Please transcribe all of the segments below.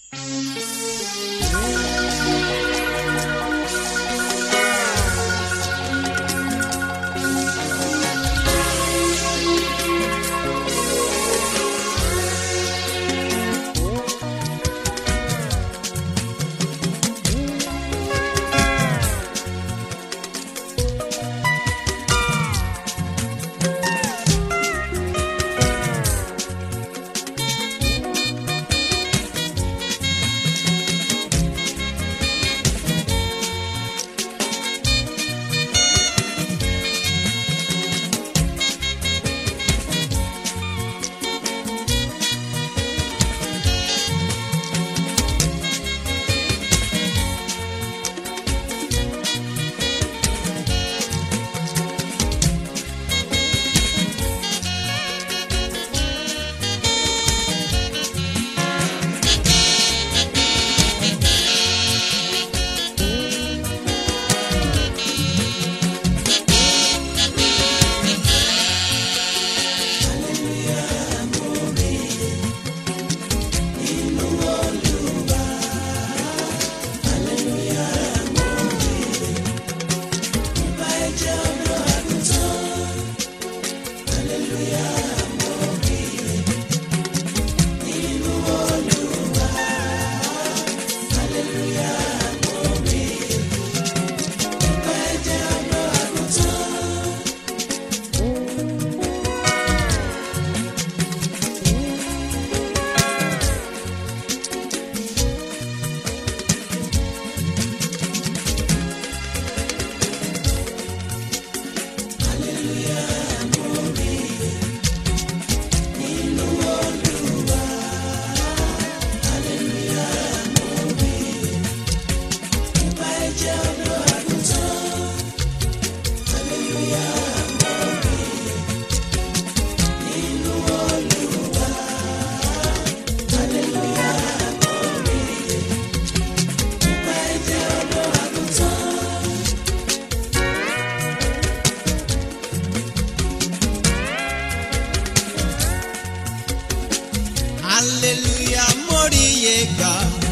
hallelujah móríyé gbà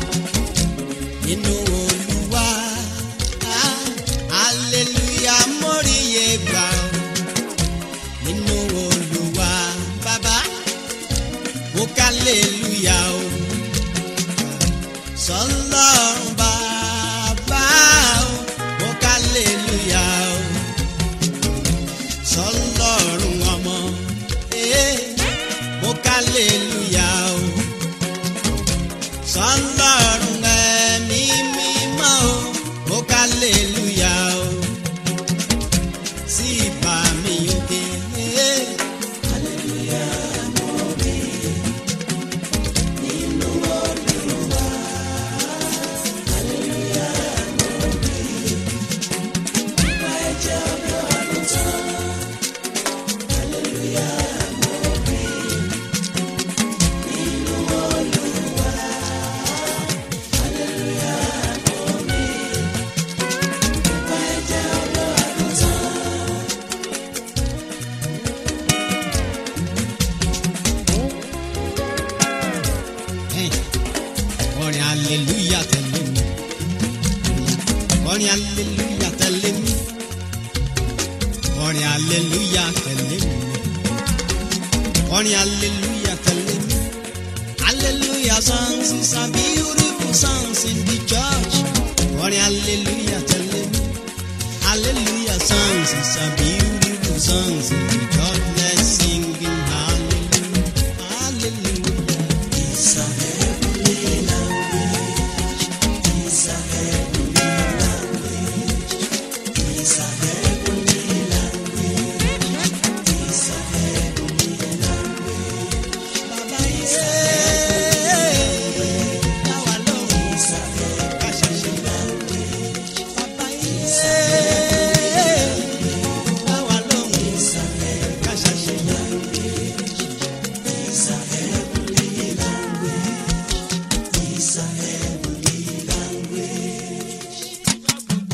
nínú olúwa Ah, hallelujah móríyé gbà nínú olúwa bàbá mo kálẹ̀lúyà o sọlọ́run bàbá o mo kálẹ̀lúyà o sọlọ́run ọmọ eh, mo kálẹ̀lúyà o sọlọ́run ẹ̀mí mímọ́ o mo kálẹ̀lúyà o sí ìbà mi òkè. eh. orin aleluya tẹ̀lé mi orin aleluya tẹ̀lé mi orin aleluya tẹ̀lé mi orin aleluya tẹ̀lé mi hallelujah songs is a beautiful songs in the church orin aleluya tẹ̀lé mi hallelujah songs is a beautiful songs in the church let's sing in hallelujah hallelujah. It's a heavenly language. It's a heavenly language. It's a heavenly language. It's a heavenly language. Baba is a heavenly Now I know it's a heavenly language. Baba is a heavenly Now I know it's a heavenly language. It's a heavenly language. It's a heavenly language.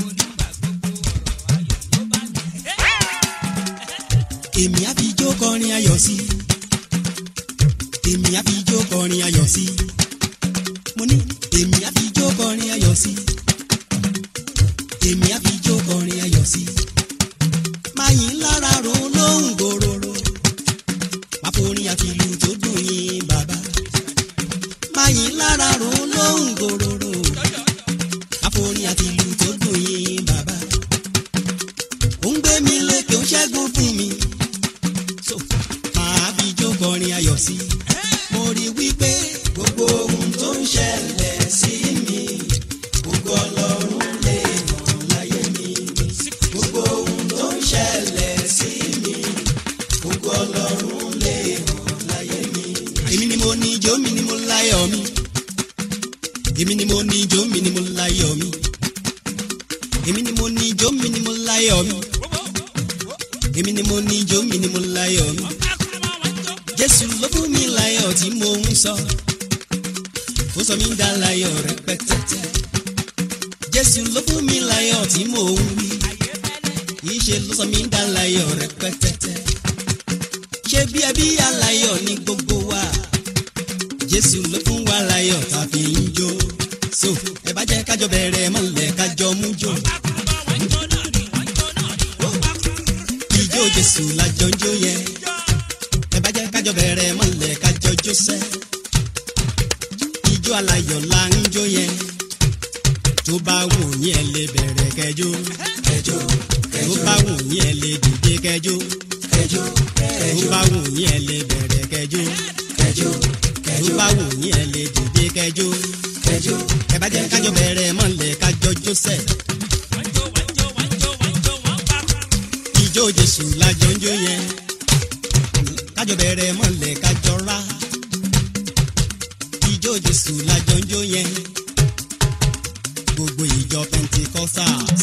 Èmi á fi jó kọrin ayọ̀ sí. Èmi á fi jó kọrin ayọ̀ sí. Mo ní èmi á fi jó kọrin ayọ̀ sí èmi á fi jó kọrin ayọ̀ sí máa yìn lára ro lóhùn gòròrò máa forin àfìlù tó dùn yín bàbá máa yìn lára ro lóhùn gòròrò máa forin àfìlù tó dùn yín bàbá ó ń gbé mi lékè ó ń ṣẹ́gun fún mi so máa fi jó kọrin ayọ̀ sí mo rí wípé gbogbo ohun tó ń ṣẹlẹ̀ sí mi gbogbo ọlọ́run lè hàn láyé mi gbogbo ohun tó ń ṣẹlẹ̀ sí mi gbogbo ọlọ́run lè hàn láyé mi. èmi ni mo ní ijó mi ni mo láyọ̀ mi èmi ni mo ní ijó mi ni mo láyọ̀ mi èmi ni mo ní ijó mi ni mo láyọ̀ mi èmi ni mo ní ijó mi ni mo láyọ̀ mi jésù ló fún mi láyọ̀ tí mo ń sọ ó sọ mí dá láyọ̀ rẹpẹtẹtẹ jésù ló fún mi láyọ̀ tí mo ń wí kì í ṣe ló sọ mí dá láyọ̀ rẹpẹtẹtẹ ṣé bí ẹbí aláyọ̀ ní gbogbo wa jésù ló fún wa láyọ̀ tàbí ń jó so ẹ bá jẹ́ kájọ bẹ̀rẹ̀ mọ́lẹ̀ kájọ mú jó ijó jésù lájọ ń jó yẹn ẹ bá jẹ́ kájọ bẹ̀rẹ̀ mọ́lẹ̀ kájọ jó sẹ́ ijó aláyọ̀ là ń jó yẹn tó bá wù yín ẹ lè bẹ̀rẹ̀ kẹjọ kẹjọ tó bá wù yín ẹ lè dìde kẹjọ kẹjọ tó bá wù yín ẹ lè bẹ̀rẹ̀ kẹjọ kẹjọ tó bá wù yín ẹ lè dìde kẹjọ kẹjọ ẹ bá jẹ́ kájọ bẹ̀rẹ̀ mọ́lẹ̀ kájọ jó sẹ́ ijó jésù lájọ ń jó yẹn kájọ bẹ̀rẹ̀ mọ́lẹ̀ kájọ rá ijó jésù lájọ ń jó yẹn gbogbo ìjọ pentecostals.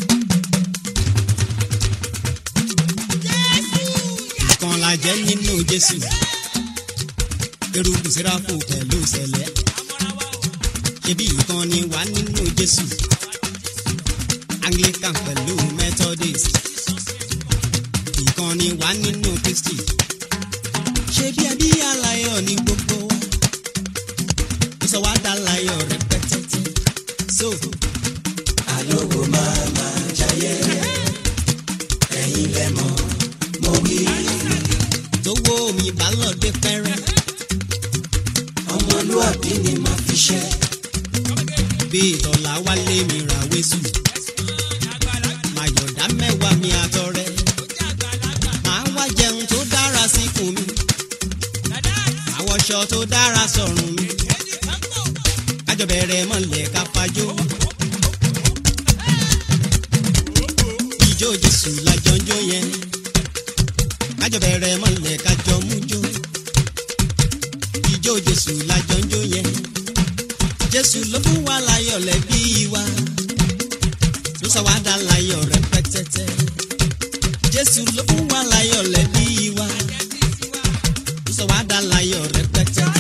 ìkan la jẹ́ nínú jésù eruku sẹ́ráfù pẹ̀lú sẹ̀lẹ̀ ṣebí ìkan ni wà nínú jésù anglican pẹ̀lú methodist ìkan ni wà nínú kristi ṣe bí ẹbí aláyọ̀ ní gbogbo wa ìsọ wa dá láyọ̀ rẹpẹtẹtẹ so. alówó máa máa jayé ẹ̀yin lẹ mọ̀ mo wí. tówó mi bá lọ dé pẹ́rẹ́ ọmọlúwàbí ni màá fi ṣe. bí ìtọ́lá wálé mi ra wésù màyọ̀dá mẹ́wàá mi àtọrẹ màá wá jẹun tó dára síkùn mi àwọṣọ tó dára sọ̀rùn mi kájọ bẹ̀rẹ̀ mọ́lẹ̀ ká fajó. ìjó jésù lájọ ń jó yẹn kájọ bẹ̀rẹ̀ mọ́lẹ̀ kájọ mú jó. ìjó jésù lájọ ń jó yẹn jésù ló fún wa láyọ̀ lẹ́bí wa ló sọ wá dá láyọ̀ rẹpẹtẹtẹ jésù ló fún wa láyọ̀ lẹ́bí wa ló sọ wá dá láyọ̀ rẹpẹtẹtẹ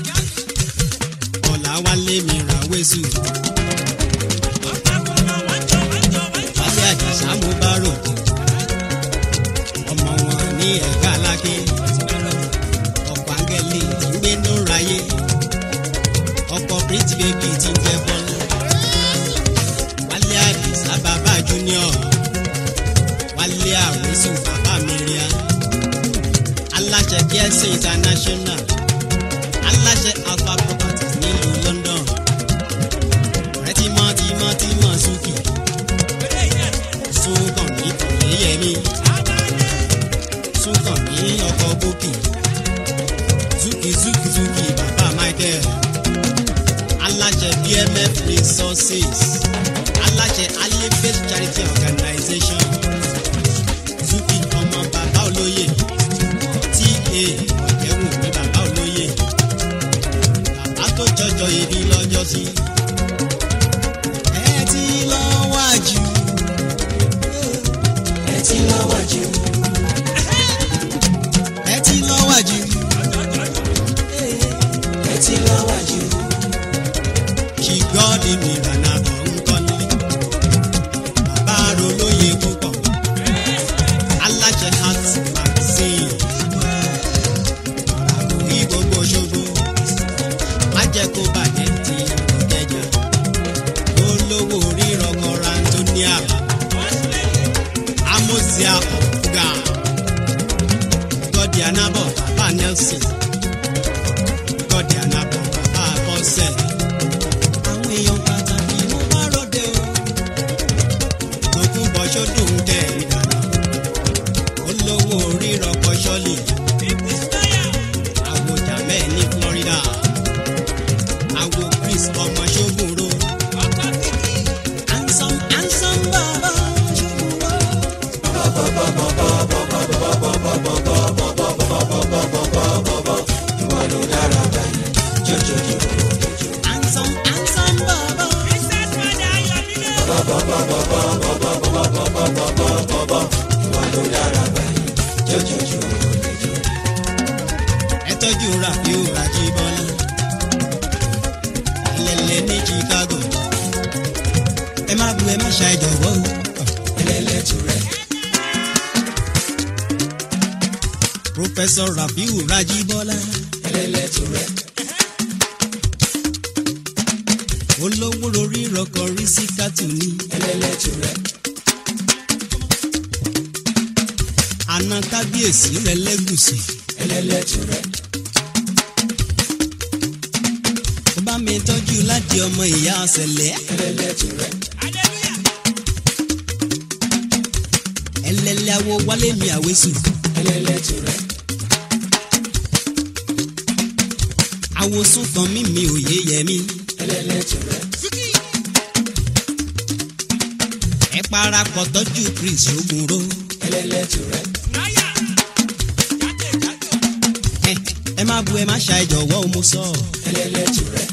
ọ̀la wálé mi ra wésù. wálé àjàsá mo bá rògbò ọmọ wọn ní ẹ̀ka aláké ọ̀pọ̀ áńgẹ́lì tí ń gbénú ráyé ọ̀pọ̀ pretty baby tí ń jẹ́ bọ́lá wálé àdìsá bàbá junior wálé àwòsù bàbá miriam aláṣẹ kíẹ́sì international aláṣẹ alpha properties nílùú london ọ̀rẹ́ tímọ́ tímọ́ tímọ́ suki sunkàn ní kòyéyẹmí sunkàn ní ọkọ̀ bókì zuki zuki zuki bàbá michael aláṣẹ bmf resources aláṣẹ alifet charity organization zuki ọmọ bàbá olóyè ta ọ̀jẹ̀wò ní bàbá olóyè bàbá tó jọjọ ibi lọ́jọ́ sí. ẹ ti lọ wájú. ẹ ti lọ wájú. ẹ ti lọ wájú. ẹ ti lọ wájú. kí gọ́ọ̀dì mi rànà bọ̀ ń kọ́lé. bàbá rolóye púpọ̀. aláṣẹ heart magazine. ọ̀rọ̀ àkòrí gbogbo ṣogbo. má jẹ́ kó bàjẹ́ ti olówó orí rọkọra antonia amosia ọ̀gá gọ́dí anábọ̀ bàbá nelson gọ́dí anábọ̀ bàbá bọ́sẹ̀. àwọn èèyàn pàtàkì ló bá ròde o tókùn bọ́ sódò ń tẹ̀ ìdáná olówó orí rọkọ sọ́ọ̀lì àwòjà mẹ́ẹ̀ ní florida àwò chris ọmọ ṣógunro handsome handsome bàbá ṣógunro. handsome handsome bàbá. ẹ tọ́jú rafiu rajibọ́lá ẹlẹ́lẹ́ ní chicago ẹ má bu ẹ má ṣe àìjọ̀wọ́ o ẹlẹ́lẹ́ tù rẹ̀. professor rafiu rajibọ́lá ẹlẹ́lẹ́ tù rẹ̀. olówó lórí rọkọ̀ rí sí kátù ní ẹlẹ́lẹ́ tù rẹ̀. àna kábíyèsí rẹ̀ lẹ́gùsì ẹlẹ́lẹ́ tù rẹ̀. ó bá mi tọ́jú láti ọmọ ìyá ọ̀sẹ̀lẹ̀ ẹlẹ́lẹ́ tù rẹ̀. ẹlẹ́lẹ́ awo wálé mi àwesù ẹlẹ́lẹ́ tù rẹ̀. àwòsùn kan mi mi òye yẹ mi ẹlẹ́lẹ́ tù rẹ̀. ẹ parapọ̀ tọ́jú chris ogunro ẹlẹ́lẹ́ tù rẹ̀. ẹ ẹ má bu ẹ má ṣa ìjọ̀wọ́ o mo sọ ẹlẹ́lẹ́ tù rẹ̀.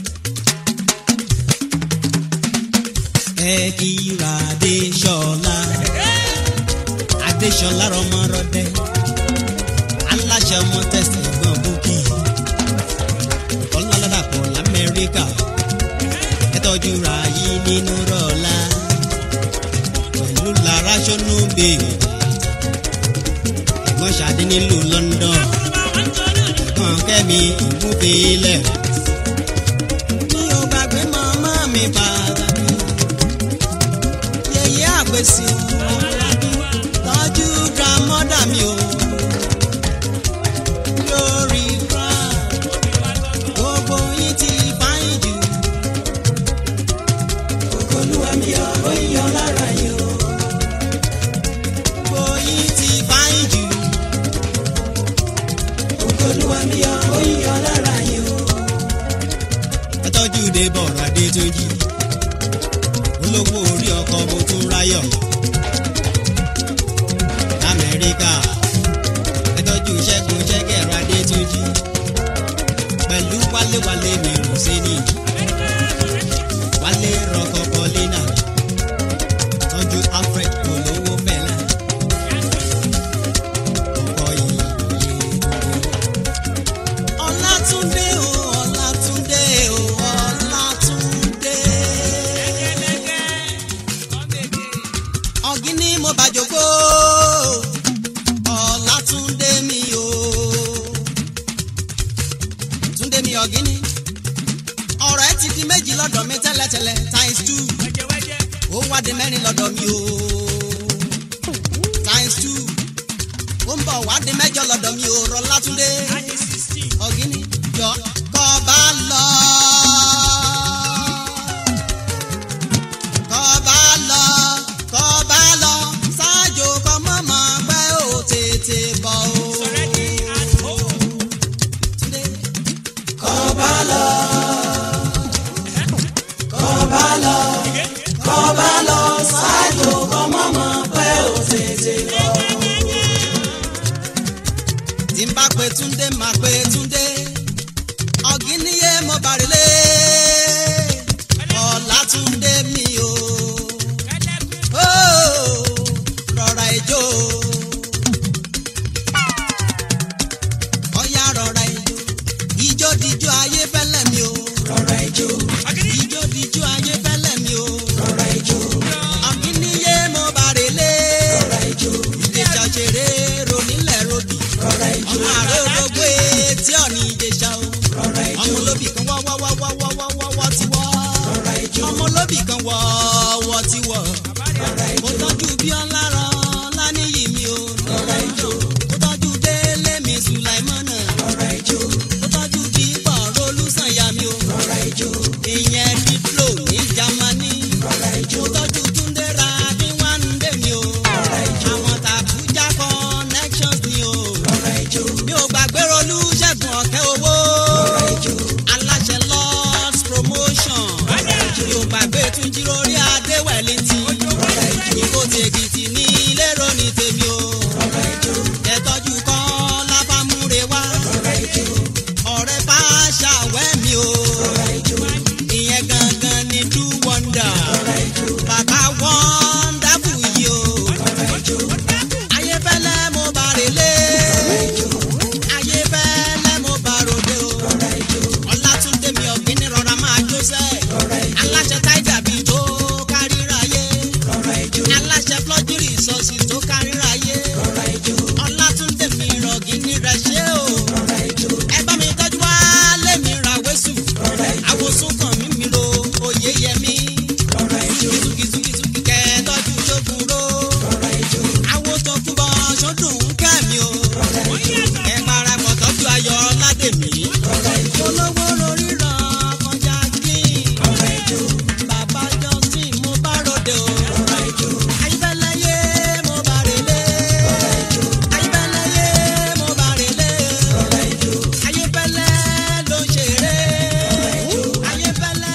ẹ kíra adéṣọlá adéṣọlá rọmọrọdẹ aláṣẹ ọmọ tẹsí ẹ̀gbọ́n búkì ọlọ́ládàpọ̀ lamẹ́ríkà ẹ tọ́jú ra yìí nínú rọ̀lá pẹ̀lú lára ṣọ́nù bèèrè ẹ̀gbọ́n ṣàdé nílùú london ẹ̀gbọ́n kẹ́mi ìmúfilẹ̀ mi ò gbàgbé màmá mi pàtàkì yẹyẹ àgbèsì tọ́jú grandmother mi o lórí ground gbogbo yín ti fáyín jù olúwa mi ò yọ lára yìí o gbogbo yín ti fáyín jù olúwa mi ò yọ lára yìí o. ẹ tọ́jú de bọ̀rọ̀ adé tó jí olówó orí ọkọ̀ mo tún ráyọ̀ lamẹ́ríkà ẹ tọ́jú ṣẹ́gun ṣẹ́gẹ̀rọ adé tó jí pẹ̀lú wálé-wálé mi rò sí ni wálé rọkọ̀ paulina tọ́jú alfred olówó fẹ́lá ọkọ̀ yìí ọlátúndé o ọlátúndé o ọlátúndé. ọ̀gíní mo bá jòkó ọlátúndé mi o. túndé mi ọ̀gíní ọ̀rọ̀ ẹ ti di méjì lọ́dọ̀ mi tẹ́lẹ̀tẹ́lẹ̀ times two ó wá di mẹ́rin lọ́dọ̀ mi o times two ó ń bọ̀ wá di mẹ́jọ lọ́dọ̀ mi o rọ látúndé ọ̀gíní jọ kọ́ bá lọ. kọ́ bá lọ kọ́ bá lọ ṣáájú kọ́ mọ́mọ́ pé ó tètè bọ̀ o. Túndé. kọ́ bá lọ kọ́ bá lọ kọ́ bá lọ ṣáájú kọ́ mọ́mọ́ pé ó tètè bọ̀ o tí n bá pe túndé máa pe túndé ọ̀gíníyé mo bàrẹ̀lẹ̀ ọ̀làtúndé mi o Ó, rọra ijó ọ̀yá rọra ijó ijó dijó ayé fẹ́lẹ́ mi o rọra ijó ijó dijó ayé fẹ́lẹ́ mi o rọra ijó ọ̀gíníyé mo bàrẹ̀lẹ̀ rọra ijó ìdèjà ṣeré ronílẹ̀ rodì rọra ijó ọmọ àrẹ ológbó etí ọ̀nì ìjẹsà o rọra ijó ọmọ olóbì kan wọ́ wọ́ wọ́ wọ́ wọ́ wọ́ wọ́ ti wọ́ rọra ijó ọmọ olóbì kan wọ́ tún jí lórí adéwẹ̀lì tí. ìkó tèkìtì ní lérò ní tèmi o. ẹ̀tọ́jú kọ́ lábàmúre wá. ọ̀rẹ́ bá ṣàwẹ́ mi o. ìyẹn gangan ni do wonder. bàbá wonderful yìí o. ayébẹ́lẹ́ mo bá relé. ayébẹ́lẹ́ mo bá ròde o. ọlátúndé mi ọ̀gbìn rọra máa jó sẹ́. aláṣẹ táìjà bíi tó káríráyé. aláṣẹ flọ́júrì sọ́ọ̀sì tó káríráyé. ọlátúndé mi rọ̀gìnì rẹ̀ ṣé o. ẹ bá mi tọ́jú wá lémi ra wẹ́sù. àwòsùn kan mi mi ro oyè yẹmi. kìtùkìtùkìtù kẹ́ tọ́jú ṣógun ro. àwo tó kú bọ́ ṣọdún kẹ́mi o. ẹ parapọ̀ tọ́jú ayọ̀ ládèmí. olówó lórí ràn kọjá kí. bàbá justin mo bá ròde o. ayíbẹ́lẹ́yé mo bá relé. ayíbẹ́lẹ́yé mo bá relé. ayíbẹ́lẹ́ ló ń ṣeré. ayíbẹ́lẹ́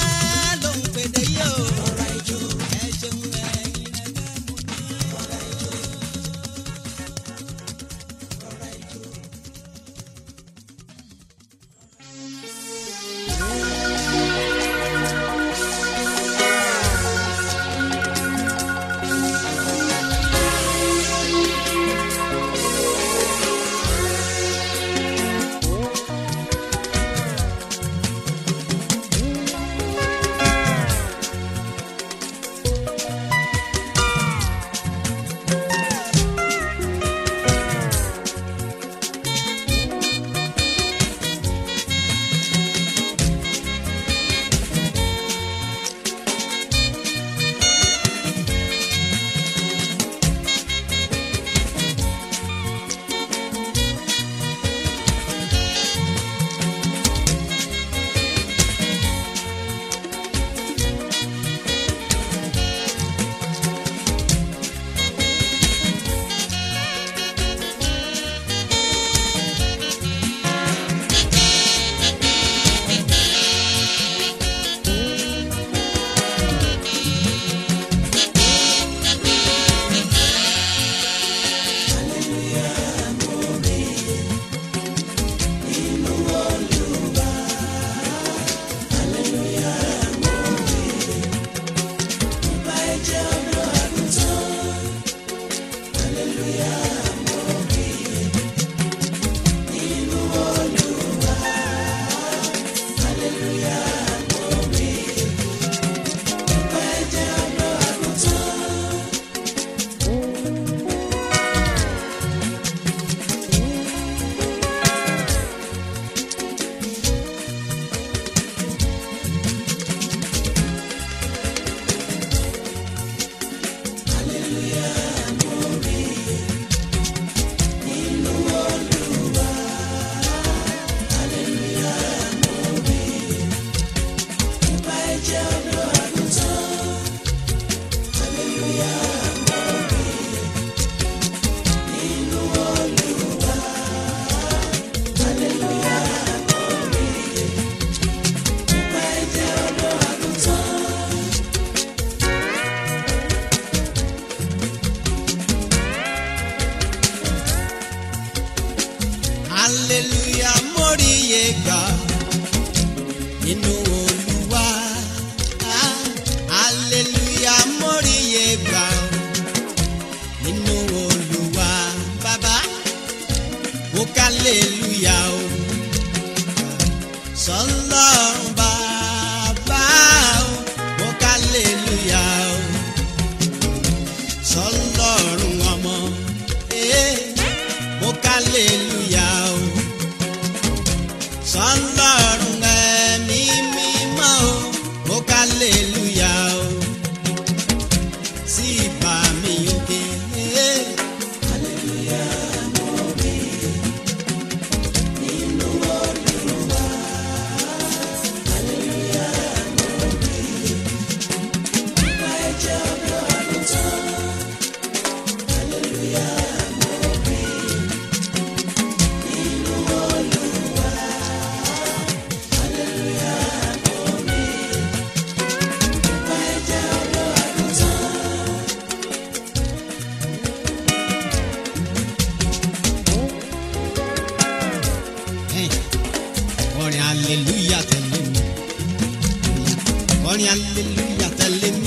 orin aleluya tẹ̀lé mi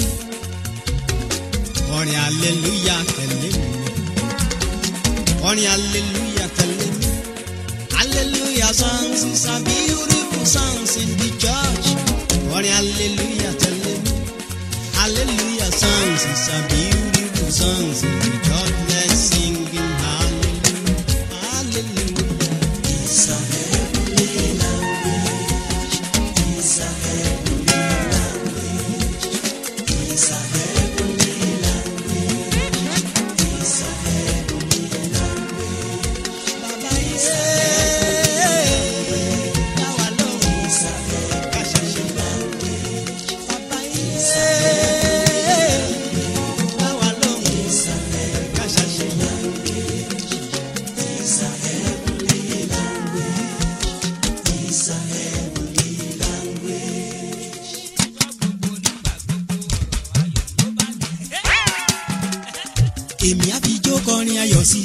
orin aleluya tẹ̀lé mi orin aleluya tẹ̀lé mi hallelujah songs is a beautiful songs in the church orin aleluya tẹ̀lé mi hallelujah songs is a beautiful songs in the church let's sing in hallelujah hallelujah it's a heavenly language it's a heavenly language it's a heavenly language it's a heavenly language baba ise dawa lohun isa kasase language baba ise dawa lohun isa kasase language it's a heavenly language it's a heavenly language. èmi á fi jó kọrin ayọ̀ sí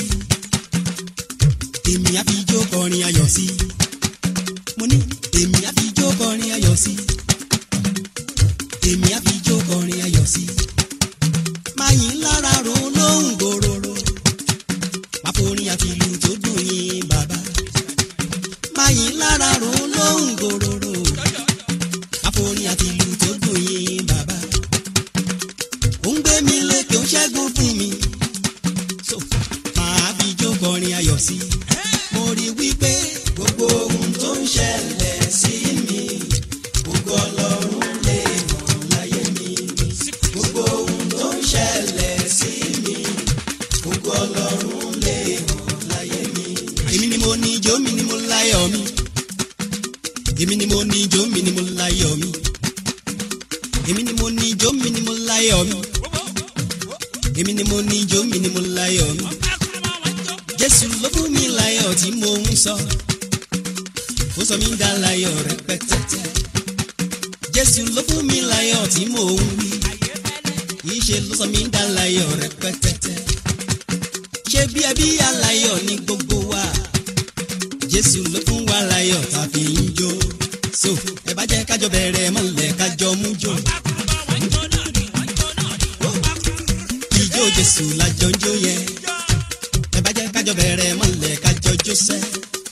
èmi á fi jó kọrin ayọ̀ sí mo ní èmi á fi jó kọrin ayọ̀ sí èmi á fi jó kọrin ayọ̀ sí máa yìn lára ro lóhùn gòròrò máa forin àfìlù tó dùn yín bàbá máa yìn lára ro lóhùn gòròrò máa forin àfìlù tó dùn yín bàbá ó ń gbé mi lékè ó ń ṣẹ́gun fún mi so máa fi jó kọrin ayọ̀ sí mo rí wípé gbogbo ohun tó ń ṣẹlẹ̀ sí mi gbogbo ọlọ́run lè hàn láyé mi gbogbo ohun tó ń ṣẹlẹ̀ sí mi gbogbo ọlọ́run lè hàn láyé mi. èmi ni mo ní ijó mi ni mo láyọ̀ mi èmi ni mo ní ijó mi ni mo láyọ̀ mi èmi ni mo ní ijó mi ni mo láyọ̀ mi èmi ni mo ní ijó mi ni mo láyọ̀ mi jésù ló fún mi láyọ̀ tí mo ń sọ ó sọ mí dá láyọ̀ rẹpẹtẹtẹ jésù ló fún mi láyọ̀ tí mo ń wí kì í ṣe ló sọ mí dá láyọ̀ rẹpẹtẹtẹ ṣé bí ẹbí aláyọ̀ ní gbogbo wa jésù ló fún wa láyọ̀ tàbí ń jó so ẹ bá jẹ́ kájọ bẹ̀rẹ̀ mọ́lẹ̀ kájọ mú jó. ijó jésù lájọ ń jó yẹn ẹ bá jẹ́ kájọ bẹ̀rẹ̀ mọ́lẹ̀ kájọ jó sẹ́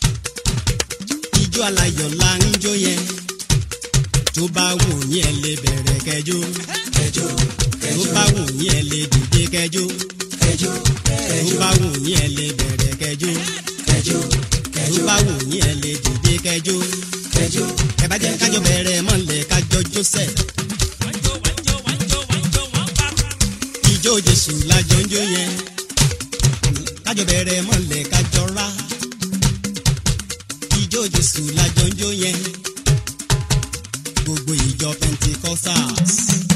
ijó aláyọ̀ la ń jó yẹn tó bá wù yín ẹ lè bẹ̀rẹ̀ kẹjó kẹjó tó bá wù yín ẹ lè dìde kẹjó kẹjó tó bá wù yín ẹ lè bẹ̀rẹ̀ kẹjó kẹjó tó bá wù yín ẹ lè dìde kẹjó kẹjó ẹ bá jẹ́ kájọ bẹ̀rẹ̀ mọ́lẹ̀ kájọ jó sẹ́ ijó jésù lájọ ń jó yẹn kájọ bẹ̀rẹ̀ mọ́lẹ̀ kájọ rá ijó jésù lájọ ń jó yẹn gbogbo ìjọ pentecostals.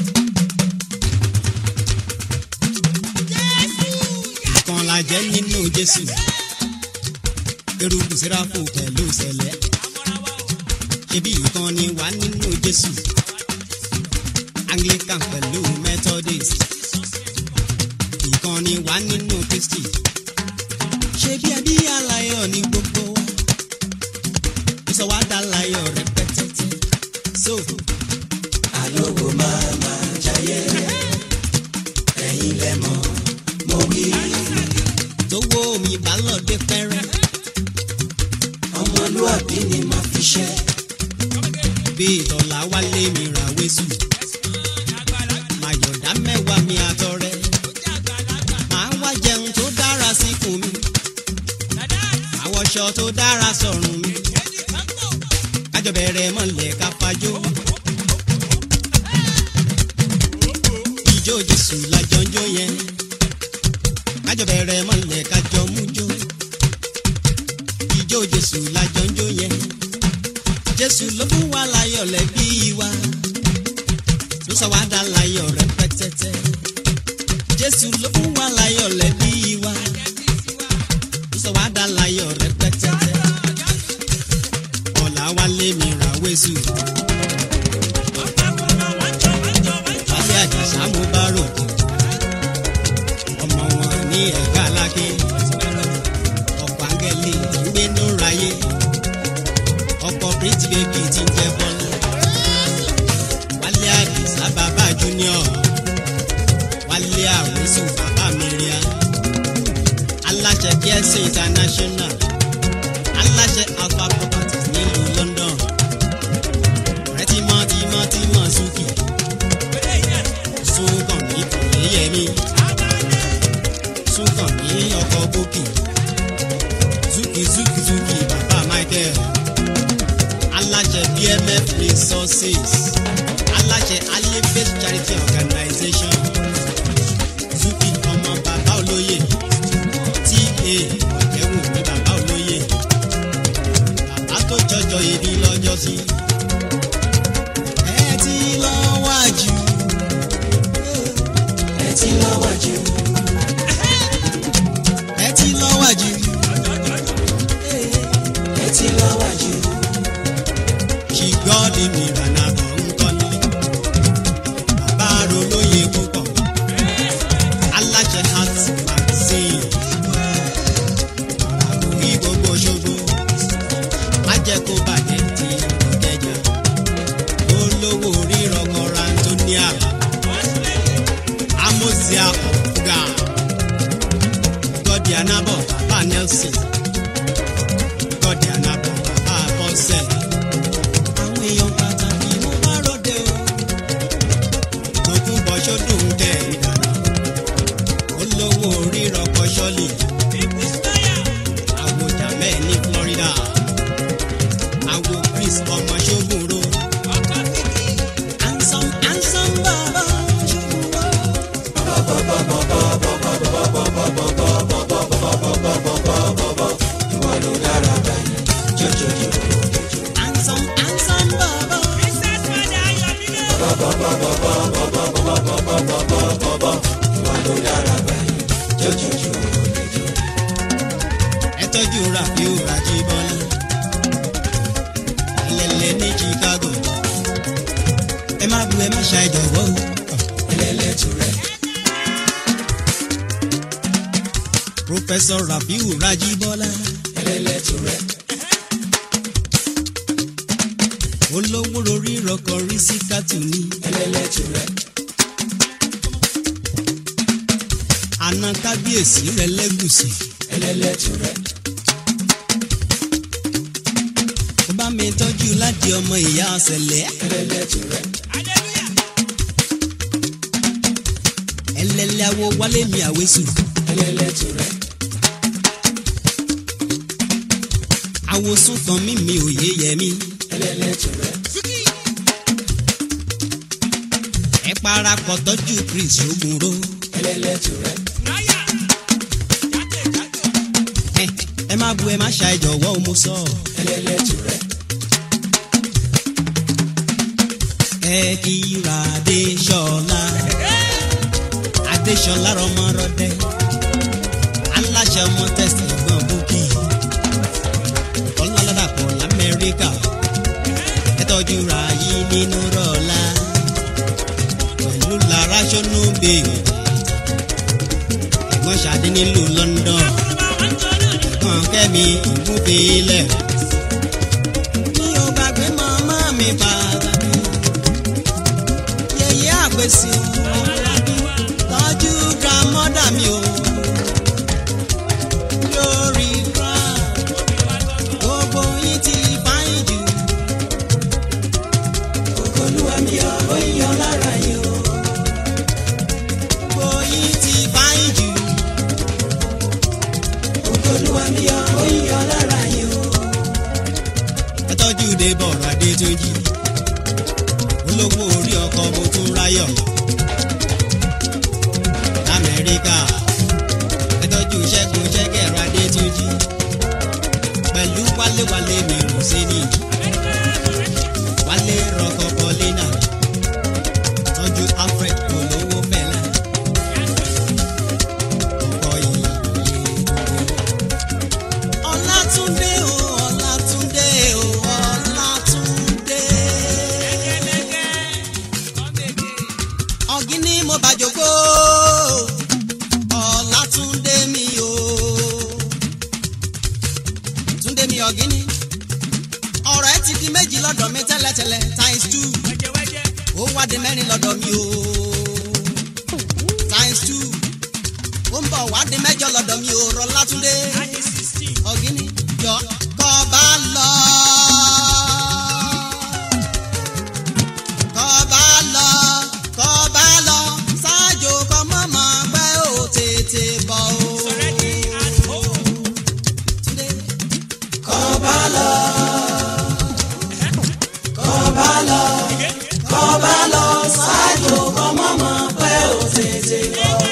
ìkan la jẹ́ nínú jésù eruku sẹ́ráfù pẹ̀lú sẹ̀lẹ̀ ṣebí ìkan ni wà nínú jésù anglican pẹ̀lú methodist ìkan ni wà nínú kristi ṣebí ẹbí aláyọ̀ ní gbogbo wa ìsọ wa dá láyọ̀ rẹpẹtẹtẹ so. alówó máa máa jayé ẹ̀yin lẹ mọ̀ mo wí. tówó mi bá lọ dé pẹ́rẹ́ ọmọlúwàbí ni màá fi ṣe. bí ìtọ́lá wálé mi ra wésù màyọ̀dá mẹ́wàá mi àtọrẹ màá wá jẹun tó dára síkùn mi àwọṣọ tó dára sọ̀rùn mi kájọ bẹ̀rẹ̀ mọ̀lẹ́ ká fajó. ìjó jésù lájọ ń jó yẹn kájọ bẹ̀rẹ̀ mọ̀lẹ́ kájọ mú jó. ìjó jésù lájọ ń jó yẹn jésù ló fún wa láyọ̀ lẹ́bí wa ló sọ wá dá láyọ̀ rẹpẹtẹtẹ jésù ló fún wa láyọ̀ lẹ́bí wa ló sọ wá dá láyọ̀ rẹpẹtẹtẹ ọ̀la wálé mi ra wésù. wálé àjàsá mo bá ròdì ọmọ wọn ní ẹ̀ka aláké ọ̀pọ̀ áńgẹ́lì tí ń gbénú ráyé ọ̀pọ̀ pretty baby tí ń jẹ́ bọ́lá wálé àjàsá junior wálé àwòsù bàbá mi ríà aláṣẹ kíẹ́sì international aláṣẹ alpha properties nílùú london ọ̀rẹ́ tímọ́ tímọ́ tímọ́ suki sunkàn ní ìyẹ́yẹ́mí sunkàn ní ọkọ̀ bókì zuki zuki zuki bàbá michael aláṣẹ bmf resources aláṣẹ alifet charity organization zuki ọmọ bàbá olóyè ta ọ̀jẹ̀wò ní bàbá olóyè bàbá tó jọjọ ibi lọ́jọ́ sí. ẹ ti lọ wájú ẹ ti lọ wájú ẹ ti lọ wájú ẹ ti lọ wájú. ṣùgbọ́n ní mìíràn náà bọ̀ ń kọ́lé bàbá rolóye púpọ̀ aláṣẹ heart magazine àkòrí gbogbo ṣogbo má jẹ́ kó bàjẹ́ ti ìkẹjà olówó rírọ̀ kọ́ra antonia amosia ọ̀gá gọ́dí anábọ̀ bàbá nelson gọ́dí anábọ̀ bàbá bọ́sẹ̀ àwọn èèyàn pàtàkì mo bá ròde o lókun bọ́ sódùn kẹ́ ìdáná olówó rírọ̀ kọ́ sọ́ọ̀lì àwo jamẹ́ ní florida àwo chris ọmọ ṣógunro handsome handsome bàbá ṣógunro. handsome handsome bàbá. ẹ tọ́jú rafiu rajibọ́lá ẹlẹ́lẹ́ ní chicago ẹ má bu ẹ má ṣe àìjọ̀wọ́ o ẹlẹ́lẹ́ tó rẹ̀. professor rafiu rajibọ́lá ẹlẹ́lẹ́ tó rẹ̀. olówó lórí rọkọ̀ rí sí kátùní ẹlẹ́lẹ́ tó rẹ̀. àna kábíyèsí rẹ̀ lẹ́gùsì ẹlẹ́lẹ́ tó rẹ̀. ó bá mi tọ́jú láti ọmọ ìyá ọ̀sẹ̀lẹ̀ ẹlẹ́lẹ́ tó rẹ̀. ẹlẹ́lẹ́ awo wálé mi àwésù ẹlẹ́lẹ́ tó rẹ̀. àwòsùn kan mímí òye yẹmí ẹlẹ́lẹ́ tó rẹ̀. ẹ parapọ̀ tọ́jú chris ogunro ẹlẹ́lẹ́ tó rẹ̀. ẹ ẹ má bu ẹ má ṣa ìjọ̀wọ́ o mo sọ. ẹlẹ́lẹ́ tó rẹ̀. ẹ kíra adéṣọlá adéṣọlá rọmọrọdẹ aláṣẹ ọmọ tẹsí ẹ̀gbọ́n búkì ọlọ́ládàpọ̀ lamẹ́ríkà ẹ tọ́jú ra yìí nínú rọ̀lá pẹ̀lú lára ṣọ́nù bèèrè ẹ̀gbọ́n ṣàdé nílùú london ẹ̀gbọ́n kẹ́mi ìmúbílẹ̀ mi ò gbàgbé màmá mi pàtàkì yẹyẹ àgbèsì ọmọlábí tọ́jú grandmother mi o lórí ground gbogbo yín ti fáyín jù olúwa mi ò ó yọ lára yìí o gbogbo yín ti fáyín jù olúwa mi ò ó yọ lára yìí o. ẹ tọ́jú de bọ̀rọ̀ adé tó jí olówó orí ọkọ̀ mo tún ráyọ̀ lamẹ́ríkà ẹ tọ́jú ṣẹ́gun ṣẹ́gẹ̀rọ adé tó jí pẹ̀lú wálé-wálé mi rò sí ni wálé rọkọ̀ pọ́línà tọ́jú alfred olówó fẹ́lá ọkọ̀ yìí ọlátúndé o ọlátúndé o ọlátúndé. ọ̀gíní mo bá jòkó ọlátúndé mi o. túndé mi ọ̀gíní ọ̀rọ̀ ẹ ti di méjì lọ́dọ̀ mi tẹ́lẹ̀tẹ́lẹ̀ times two ó wá di mẹ́ta. mẹ́rin lọ́dọ̀ mi o times two ó ń bọ̀ wá dé mẹ́jọ lọ́dọ̀ mi o rọ látúndé ọ̀gíní jọ kọ́ bá lọ. kọ́ bá lọ kọ́ bá lọ ṣáájú kọ́ mọ́mọ́ pé ó tètè bọ̀ o. Túndé. kọ́ bá lọ kọ́ bá lọ kọ́ bá lọ ṣáájú kọ́ mọ́mọ́ pé ó tètè bọ̀ o.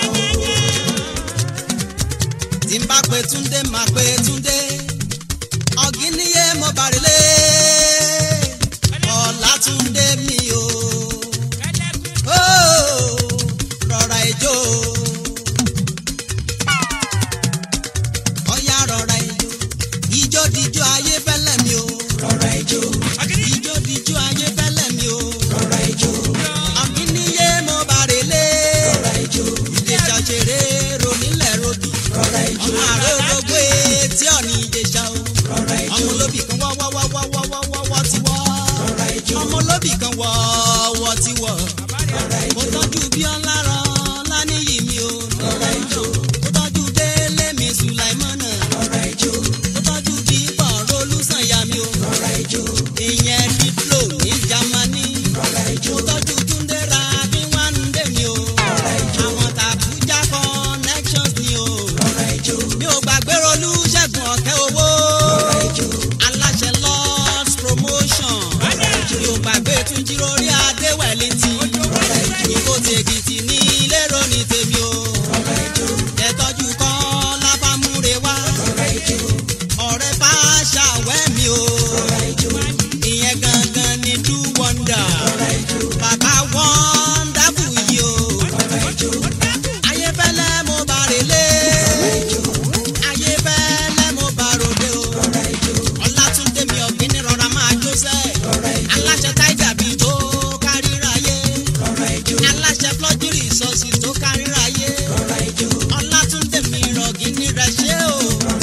tí n bá pe Túndé máa pe Túndé ọ̀gíníyé mo bàrẹ̀lẹ̀ Ọlátúndé mi o. Oh, rọra ijó. Ọya rọra ijó. Ijó dijó ayé fẹ́lẹ́ mi o. Rọra ijó. Ijó dijó ayé fẹ́lẹ́ mi o. Rọra ijó. Ọ̀gíníyé mo bàrẹ̀lẹ̀. Rọra ijó. Ìjẹ̀ṣà ṣeré ronílẹ̀ rodì. Rọra ijó. Ọmọ àrẹ ológbó etí ọ̀nì ìjẹ̀ṣà o. Rọra ijó. Ọmọ olóbì kan wọ́ wọ́ wọ́ wọ́ wọ́ wọ́ wọ́ wọ́ ti wọ́. Rọra ijó. Ọmọ olóbì kan wọ́ wọ́ ti wọ́. Rọra ijó. Mo tọ́jú bí ọlárọ̀ láníyì mi o. Rọra ijó. Mo tọ́jú délé mi Sùláìmọ́nà. Rọra ijó. Mo tọ́jú dípọ̀ rolúsànyà mi o. Rọra ijó. Ìyẹn Diplo ní Jámánì. Rọra ijó. Mo tọ́jú Túndé ra bí wọ́n ń dé mi o. Rọra ijó. Àwọn tàbújá connections ni o. Rọra ijó. Mi ò gbàgbé rolú ṣẹ́gun ọ̀kẹ́ owó. Rọra ijó. Aláṣẹ Lord's promotion. Rọra ijó. Mi ò gbàgbé Túnjí lórí Adéwẹ̀lì tí. Rọra ijó. Ìbò tèkìtì ní lérò ní tèmi o. Rọra ijó. Ẹ̀tọ́jú kan lábàmúre wá. Rọra ijó. Ọ̀rẹ́ bá ṣàwẹ́ mi o. Rọra ijó. Ìyẹn gangan ni do wonder. Rọra ijó. Bàbá wonderful yìí o. Rọra ijó. Ayéfẹ́lẹ́ mo bá relé. Rọra ijó. Ayéfẹ́lẹ́ mo bá ròde o. Rọra ijó. Ọlátúndé mi ọ̀gbìn rọra máa jó sẹ́. Rọra ijó. Aláṣẹ táìjà bíi tó káríráyé. Rọra ijó. Aláṣẹ flọ́jírì sọ́ọ̀sì tó káríráyé. Rọra ijó. Ọlátúndé mi rọ̀gì ní rẹ̀ ṣé o. Rọra